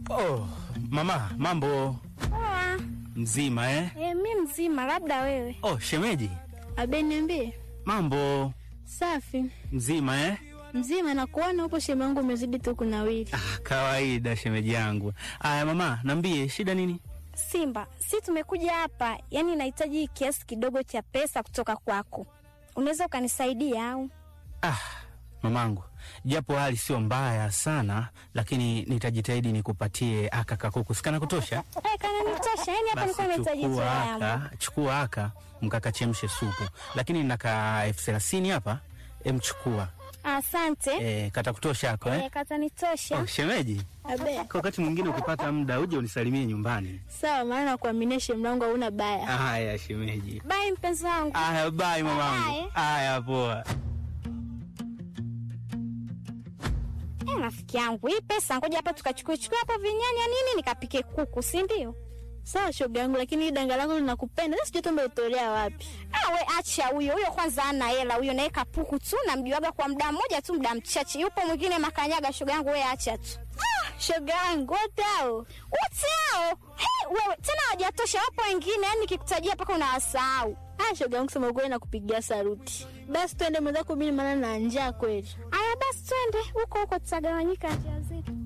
Oh, mama, mambo Poa. mzima eh? E, mi mzima, labda wewe. Oh, shemeji, Abe, niambie. mambo Safi mzima eh? mzima, na kuona huko sheme yangu umezidi tu kunawiri. Ah, kawaida shemeji yangu. Aya mama, nambie shida nini? Simba, si tumekuja hapa, yaani nahitaji kiasi kidogo cha pesa kutoka kwako. Unaweza ukanisaidia au? Ah, mamangu, japo hali sio mbaya sana, lakini nitajitahidi nikupatie aka kakuku sikana kutosha. Eh, kana nitosha. Yaani hapa nilikuwa nahitaji chukua toyamu. aka, chukua aka mkakachemshe supu, lakini naka elfu thelathini hapa, emchukua Asante. e, kata kutosha ako eh? Eh, kata nitosha. Oh, shemeji, Abe, kwa wakati mwingine ukipata muda uje unisalimie nyumbani. sawa, maana nakuaminia sheme yangu hauna baya. Haya shemeji. Bye mpenzi wangu. Aya, bye mamangu. Bye. Aya, poa. Eh, rafiki yangu, hii pesa ngoja hapa tukachukue chukue hapo vinyanya nini nikapike kuku, si ndio? Sawa shoga yangu, lakini hii danga lako linakupenda. Sasa sijui tu umetolea wapi. Ah, we acha huyo huyo, kwanza ana hela huyo, naye kapuku tu, namjuaga kwa muda mmoja tu, muda mchache. Yupo mwingine makanyaga, shoga yangu, we acha tu. Ah, shoga yangu wote hao. Wote hao hey, wewe tena hawajatosha, wapo wengine, yani nikikutajia mpaka unawasahau. Ah, shoga yangu, sema ukweli nakupigia saruti. Basi twende mwenzako, mimi maana na njaa kweli. Aya, basi twende huko huko, tutagawanyika njia zetu.